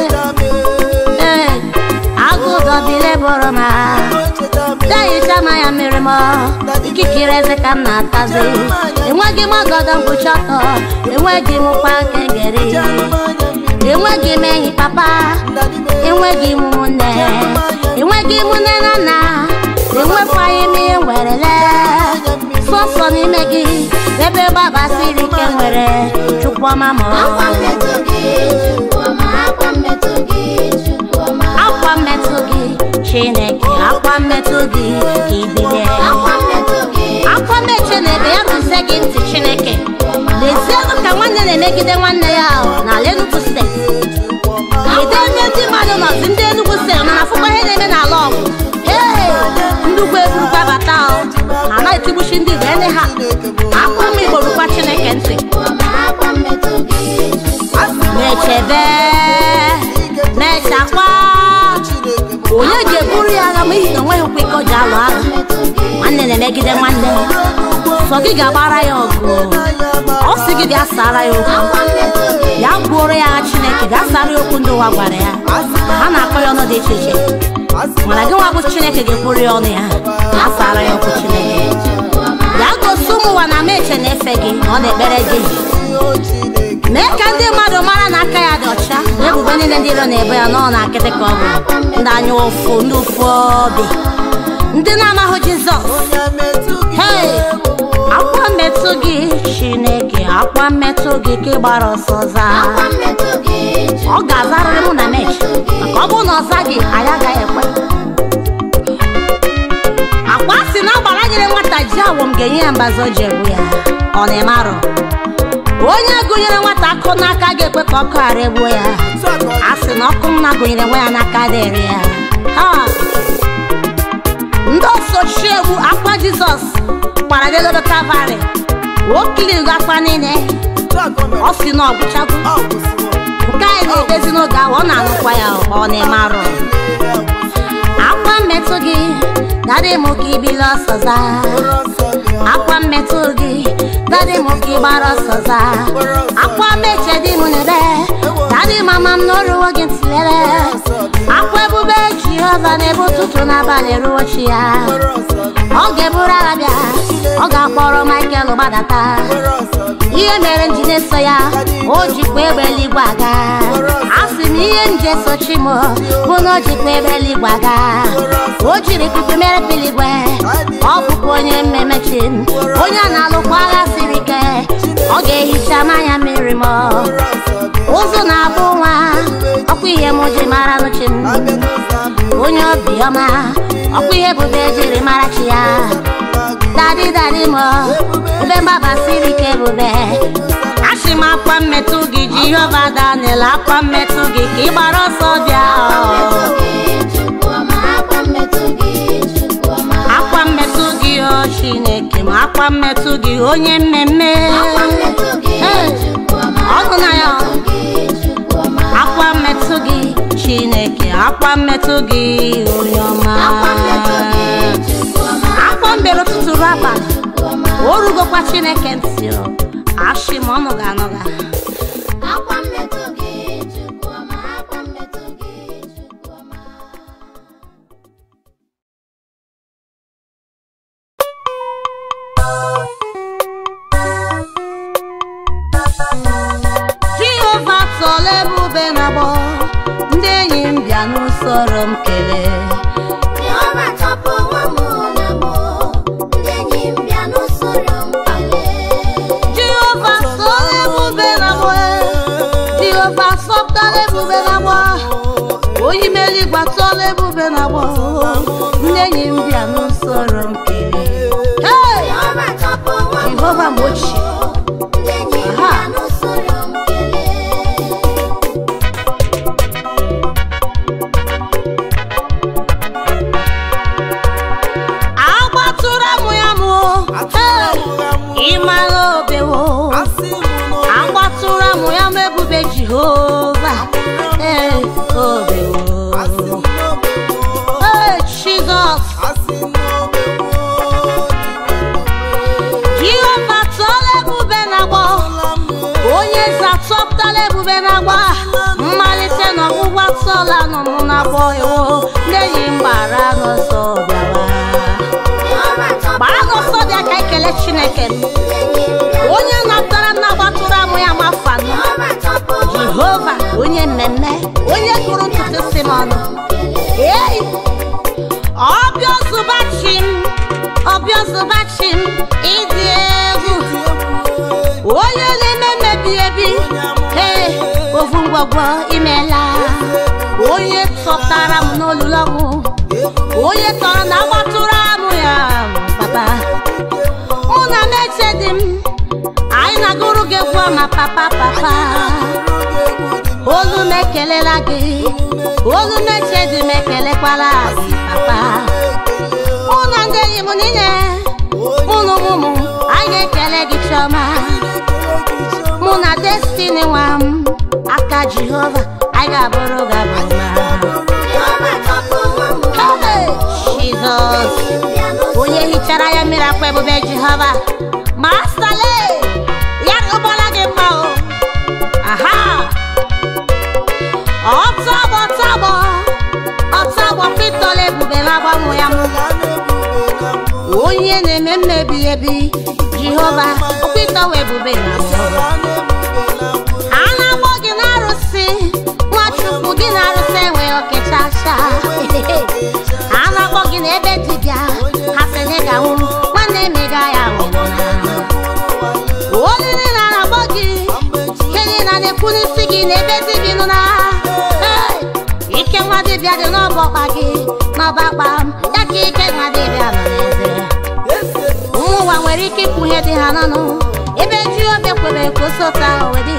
ee agụ dọbile bụrụ ma dahicha mmanya mmiri m ikikere eze ka m na-atazi enweghị m ọgọdọ mkpuchi ọtọ enweghị m kwa nkengeri enweghị m enyi papa enweghị m ụmụnne enweghị m nne na nna enwekwaghị m ihe nwerele sọsọ n'ime gị ebe gbaba siri ike nwere chukwuma m
akwa mmetụ gị Chukwuma akwa mmetụ gị Chukwuma
akwa mmetụ gị chineke akwa mmetụ gị ka ibilie
akwa mmetụ gị
akwa meche na ebe ya tụzie gị ntị chineke lezienụ ka nwanne na-emegide nwanne ya ahụ n'ala Enugu steeti kedu ebe ndị mmadụ nọzi ndị Enugu steeti mana afụkwa ihe na-eme n'ala ọgụ ee ndugwu eburukwa bata ahụ ha na-etigbuchi ndị Igbo ene ha akwa m Igbo rukwa chineke ntị mechebe mechakwa onye ga-eburu ya agha ma ihi na onweghị ụkwa ike o ji alụ agha nwanne na-emegide nwanne sọ gị ga-agbara ya ọgụ ọ sị gị bịa sara ya okwu ya gbuoro ya agha chineke bịa sara ya okwu ndị ụwa gwara ya ha na-akọ ya ọnụ dị iche iche mana gị nwa bụ chineke ga-ekwuru ya ọnụ ya ya sara ya okwu chineke ya gosi ụmụ ụwa na meche na-efe gị na ọ na-ekpere gị mee ka ndị mmadụ mara na aka ya dị ọcha na ebubo niile ndị iro na-ebo ya nọ na nkịtị ka ọ bụ ndị anya ụfụ ndị ụfụ obi ndị na-amaghị jizọs hei akwa mmetụ gị chineke akwa mmetụ gị ka ị gbara ọsọ zaa ọ ga-azarịrị mụ na mechi maka ọ bụrụ na ọ zaghị anyị agaghị ekwe akwa si na agbara nyere nwata ji awọm ga-enye ya mbazi o ji egbu ya ọ na-eme arụ onye gụnyere nwata akụ n'aka ga-ekwe ka ọkụ ghara egbuo ya a sị na ọkụ nna gụnyere nwa ya n'aka dịrị ya ha ndị osochi egwu akwa jizọs gbara n'elodo kalvarị okiligo akwa niile ọ si na ọgwụchago nke anyị na-edezi n'oge ahụ ọ na-anụkwa ya ọ na-eme arụ akwa mmetụ gị dadị m ka ibili ọsọ zaa akwa mmetụ gị dadị m ka ịgbara ọsọ zaa akwa meche dị m n'ebe dadị mama m n'oruwo gị ntịlere akwa ebube jehova n'ebe ụtụtụ n'abalị ruo chi ya ọ ga-eburu agha bịa ọ ga-akpọrọ michael gbadata ihe mere m ji na-eso ya o jikwa egbe eluigwe aga a sị m ihe m ji esochi m bụ na o jikwa egbe eluigwe aga o jiri ikuku mere piligwe ọ bụkwa onye mmemechi m onye a na-alụkwa agha siri ike ọ ga-ehicha mmanya mmiri m ụzụ na-abụ nwa ọkwa ihe m ji mara n'uche m onye obiọma ọkwa ihe bube jiri mara chi ya dadi dadi m ebe mgbaba siri ike bube achị m akwa mmetụ gị jehova daniel akwa mmetụ gị ka ị gbara ọsọ bịa akwa mmetụ gị o chineke ma akwa mmetụ gị onye mmemme Hey, ọnụ na ya akwa mmetụ gị chineke akwa mmetụ gị onye ọma akwa mbere ụtụtụ ruo abalị o rugokwa chineke ntị o ashị ma ọnụ ga-anọga jehova tọla ebube na agbọ ndị enyi m bịa n'usoro m kelee jehova tọla ebube na agbọ jehova sọpụtara ebube na agbọ onye imeli gbatọla ebube na agbọ ndị enyi m bịa n'usoro m kelee Hey! jehova mgbe ochie agbatụrụ mụ ya mụ ịmara obewo agbatụrụ mụ ya mụ ebube jehova ee obewo ee jizọs jehova tụọla ebube na agbọ onye eze atọpụtala ebube na agba mmalite na ọgwụgwọ atọla nọ mụ na agbọ ewo ndị enyi m gbara n'ọsọ bịawa gbara n'ọsọ bịa ka ekele chineke onye napụtara nna gbatụrụ amụ ya mafanụ jehova onye mmemme onye gụrụ ntutu si m ọnụ ei ọbịa ozụbachi m ọbịa ozụbachi m ịdị egwu onye na-eme mmebi ebi ee ofu ngwọgwọ imela onye tọtara m n'olulu ọgwụ onye tọrọ na agbatụrụ amụ ya papa na-eche dị m anyị na-agụrụ gị egwu ọma papa papa olu m ekelela gị olu m eche dị m ekelekwala gị papa mụ na ndị enyi m niile mụ na ụmụ m anyị ga-ekele gị chiọma mụ na destiny nwa m aka jehova anyị ga-abụrụ gị abụ mma Hey, jizọs onye hichara ya mmiri akwa ebube jehova mastale ya ụgbọla gị mma o aha ọtọgbọ tọgbọ ọtọgbọ pịtọla ebube na-agbanwe ya mụ onye na-eme mmebi ebi jehova okpịtọwa ebube na mụ a na-agbọ gị n'arụsị nwachukwu gị na-arụsị enweghị okechacha a na-akpọ gị n'ebe dibịa ha sị na ị ga-anwụ nwanne m ị gaghị anwụ olu niile a na-akpọ gị ihe niile na-ekwu n'isi gị n'ebe dibịa nọ na Hey! ike nwa dibịa dị n'ọbọ ọkpa gị n'ọba akpa m ya ka ike nwa dibịa nọ n'eze ụmụ ụwa nwere ike ikwu ihe dị ha n'ọnụ ebe ji obe kwere ka o sota owedi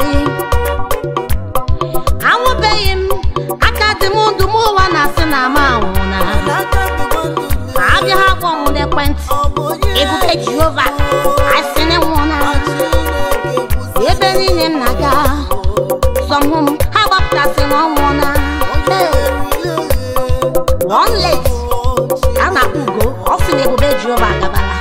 anwụbeghị m aka dị m ndụ m ụwa na-asị na ama anwụ na abịa ha kpọ m n'ekwentị ebube jehova asị na nwụọ na ebe niile m na-aga sọmhụ m ha gbapụtasị na ọ nwụọ na one late a na-akpọ ugo ọ sị na ebube jehova agabala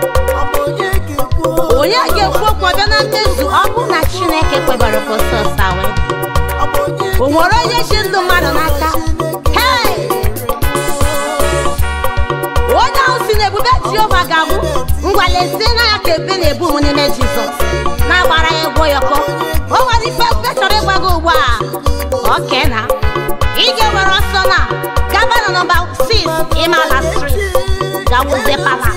onye ga-ekwu okwu ọbịa na mmezu ọ bụ na chineke kwebara ka osọsa wee o nwere onye chi ndụ mmadụ n'aka Hey! onye ahụ si na ebube jehova ga-abụ ngwa lezie na ya ka ebe na-ebu m n'ime jizọs na-agbara ya egwu yọkọ o nwere ife ebe chọrọ ịgwa gị ugbu a oke na ị ga-ewere ọsọ na gaba na nọmba 6 imala street gawuzie palas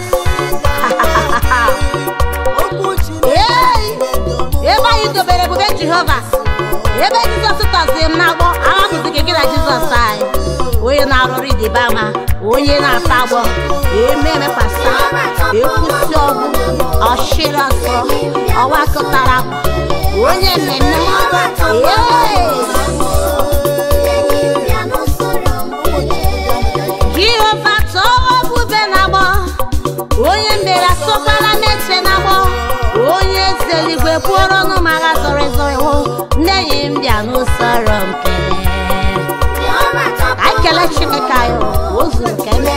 Hey! ebe anyị dobere ebube jehova ebe jizọs tọzie m n'agbọ ahapụzi gị na jizọs anyị onye na-arụrụ idibe ama onye na-ata agbọ eme emekwasa ekwusi ọgwụ ọchịrị ọsọ ọwa kụtara akwa onye mmemme Hey! jehova tọọ bube na-agbọ onye mbere asọkwala meche na-agbọ onye eze eluigwe kwuoro ọnụ ma agha zọrọ ezọ iwu ndị enyi m bịa n'usoro m kelee ka anyị kelee chineke anyị o zuru kele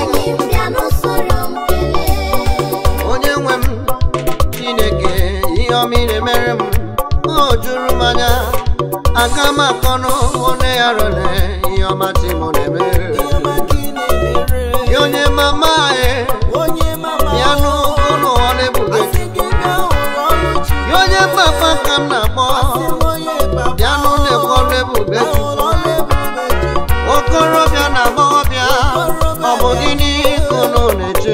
onye nwe m chineke ihe ọma ị na-emere m o juru m anya aka m akọnụ onye ya rere ihe ọma chi m na-eme Ya onye mama anyị ya n'ụlọ ọrụ ebube Ya onye papa ka m na-akpọ bịa n'ụlọ ọrụ ebube okorobịa na agbọghọbịa ọ bụ gịnị ka unu na-eche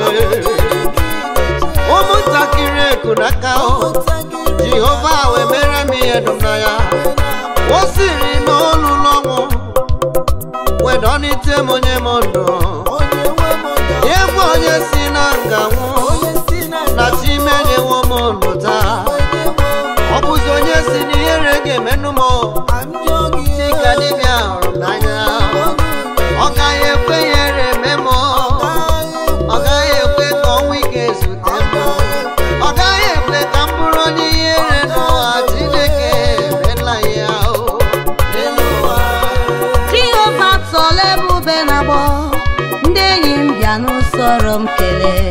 ụmụntakịrị eku n'aka o jehova wee mere m ihe dum na ya o siri n'olu n'ọnwụ wedọnite m onye m ndụ egwu onye si na nga nwụ na chimenyewo m ndụ taa ọ bụzi onye si n'ihere ga-emenụ m chika dibịa hụrụ m n'anya ọ gaghị ekwe ihere eme m ọ gaghị ekwe ka ọnwa ike zute m ọ gaghị ekwe ka m bụrụ onye ihere n'ụwa chineke emela ya o n'elu ụwa
jehova tọọla ebube na-agbọ ndị enyi m bịa n'usoro m kelee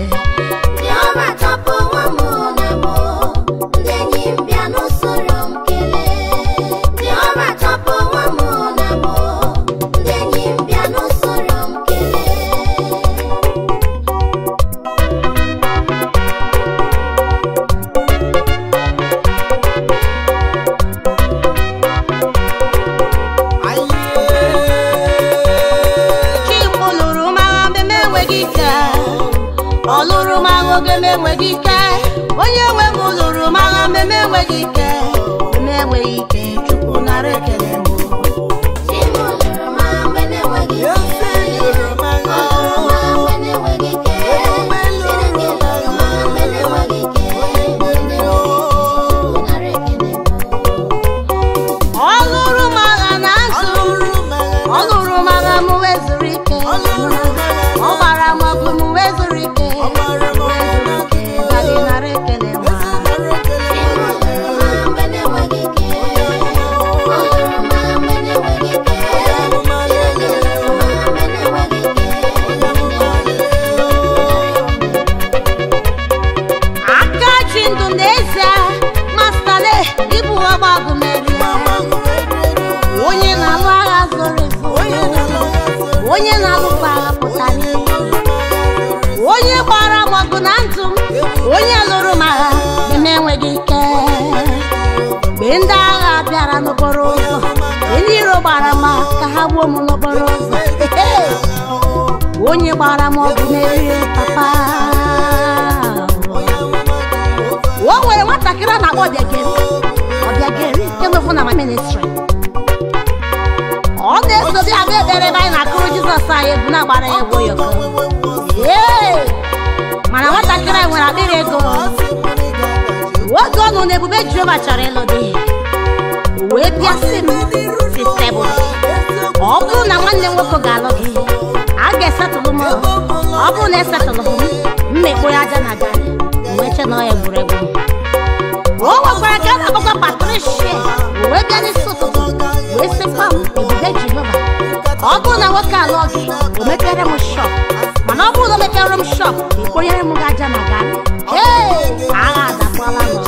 chimụ lụrụ m agha mgbe m enweghị ike ọ lụrụ m agha oge m enweghị ike onye nwe m lụrụ m agha mgbe m enweghị ike mgbe m enweghị ike chukwu nara ekele m dị ndụ n'ezie mastale ịbụ ọgba ọgụ merie onye na-alụ agha zoro ezo onye na-alụkwa agha pụtara ihe onye gbara m ọgụ na ndụ m onye lụrụ m agha dị m enweghị ike mgbe ndị agha bịara n'okporo ụzọ mgbe ndị iro gbara m ka ha gbuo m n'okporo ụzọ onye gbara m ọgụ merie papa o nwere nwatakịrị a na-akpọ ọbịageri ọbịageri nke nwefu na ma ministri ọ na-eso bịa abịa ekpere ebe anyị na-akụrụ jizọs anyị egwu na-agbara ya egwu oyoko Ee! mana nwatakịrị anyị nwere akpịrị ego oge ọ nọ n'ebube jehova chọrọ ịlụ di o wee bịa sị m si tebụl ọ bụrụ na nwanne m nwoke ga-alụ gị a ga-esetụlụ m ọ bụrụ na esetụlụ m mmekpo ya aja na garị wee che na ọ ya egwuregwu o nwekwara ka a na-akpọkwa patricia o wee bịa n'isi ụtụtụ wee sịkwa m ebube jehova ọ bụrụ na nwoke alụọ gị o mepere m shọp mana ọ bụrụ na o mepere m shọp ekponyere m gị aja na garị ee agha adakwala n'ọzọ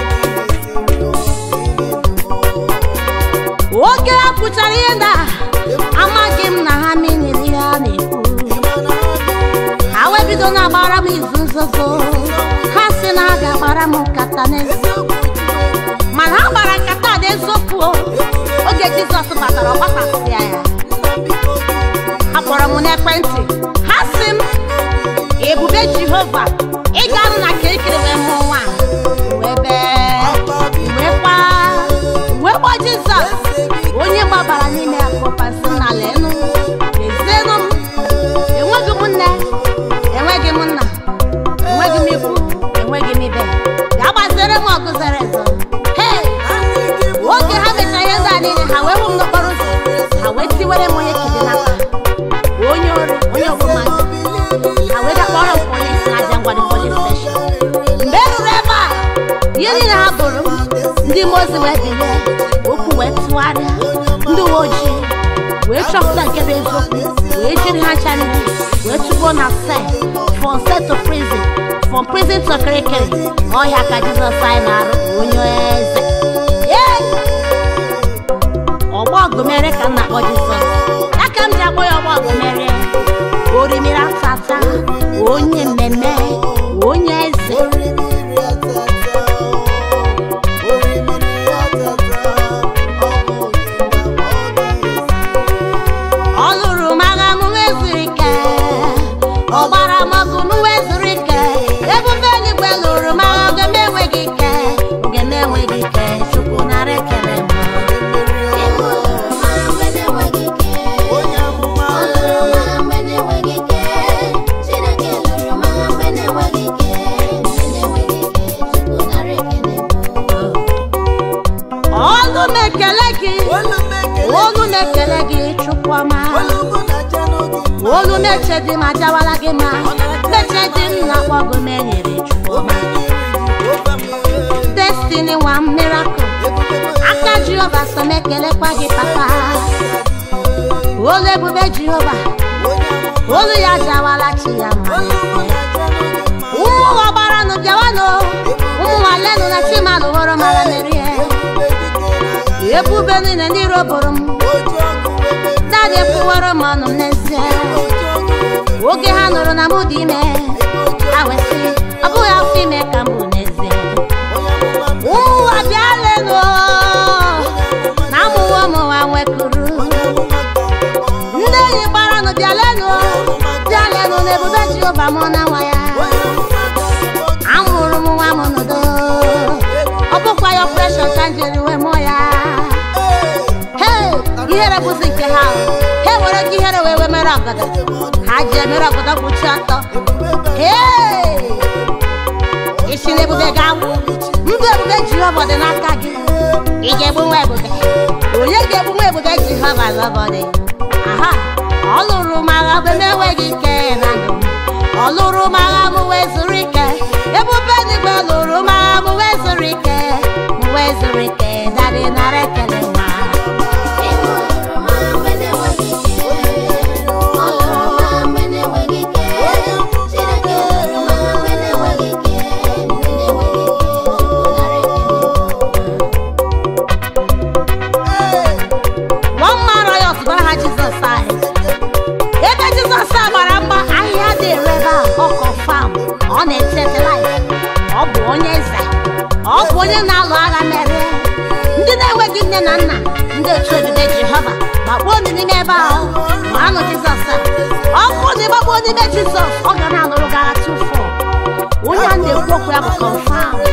oge ha pụchara ihe ndị a amaghị m na ha meniri ihe a na-ekwu ha wee bido na-agbara m izu nzuzo ha si na ha ga-agbara m nkata n'eziokwu mana ha gbara nkata a n'eziokwu o. oge jizọs batara ọ gbasasịa ya ha kpọrọ m n'ekwentị ha si m ebube jehova ị ga-anụ na kirikiri wee mụọ nwa wee bee wee kwa wee kpọọ jizọs onye gbabara n'ime ya kpọpasị na lenu lezienụ m enweghị m nne enweghị m nna enweghị m ikwu enweghị m ibe ga gbazere m ọgụ zere ezo hei oge ha mechara ihe ndị a niile ha wee hụ m n'okporo ụzọ ha wee tiwere m onye kide n'aka onye ori onye ọgbụmadụ ha wee ga kpọrọ m polis na aja ngwadi polis steshọn mgbe e ruru ebe a ihe niile ha bụrụ m ndị mozi wee bilie okwu wee tụgharịa ndị uwe ojii wee chọpụta nke bụ eziokwu wee jiri ha ncha niile wee tụgbuo na sel from sel to prison from prison to kirikiri ọhịa ka jizọs anyị na-arụ onye eze Yay! ọgbọ ọgụmere ka m na-akpọ jizọs ya ka m ji akpọ ya ọgbọ ọgụmere orimiri atata onye mmemme onye eze ọ lụrụ m agha m wee zuru ike ọ gbara m ọgụ m wee zuru ike ebube eluigwe lụrụ m agha oge m enweghị ike oge m enweghị ike chukwu nara ekele m ọlụ m ekele gị olu m ekele gị chukwu ọma olu m eche dị m ajawala gị ma meche dị m na akpọgụ m enyere chukwu ọma destiny nwa m miracle aka jehova so m ekelekwa gị papa olu ebube jehova olu ya jawala chi ya ma ụmụ ọgbaranụ bịawanụ ụmụ nwalenụ na chimanụ hụrụ mara merie ebube niile ndị iro bụrụ m dadị kwuwere m ọnụ m n'ezie oge ha nụrụ na mụ dị ime ha wee sị ọ bụghị afọ ime ka m bụ n'ezie ụmụ ụwa bịa lenụ na amụwa ụmụnwa nwekuru ndị enyi gbaranụ bịa lenụ bịa lenụ na ebube jehova mụ na nwa ya amụrụ m nwa m n'udo ọ bụkwa ya ọpreshọn ka m jiri wee mụọ ya hei ihere bụzi nke ha ha nwere ike ihere wee wee mere ọgọdọ ha ji emere ọgọdọ kpuchi ọtọ hei isi na ebube ga-agwụ ndụ ebube jehova dị n'aka gị ị ga-egbu nwa ebube onye ga-egbu nwa ebube jehova lọbọdị aha ọ lụrụ m agha mgbe m enweghị ike na ndụ m ọ lụrụ m agha m wee zuru ike ebube n'igwe lụrụ m agha m wee zuru ike m wee zuru ike dadị nara ekele nwa ọ bụ onye na-alụ agha mere ndị na-enweghị nne na nna ndị otu ebube jehova gbakpuo unu n'ime ebe ahụ ma anụ jizọs a ọ bụrụ na ịgbakpuo n'ime jizọs ọ ga na-alụrụ gị agha tụfọ onye a na-ekwu okwu ya bụ confam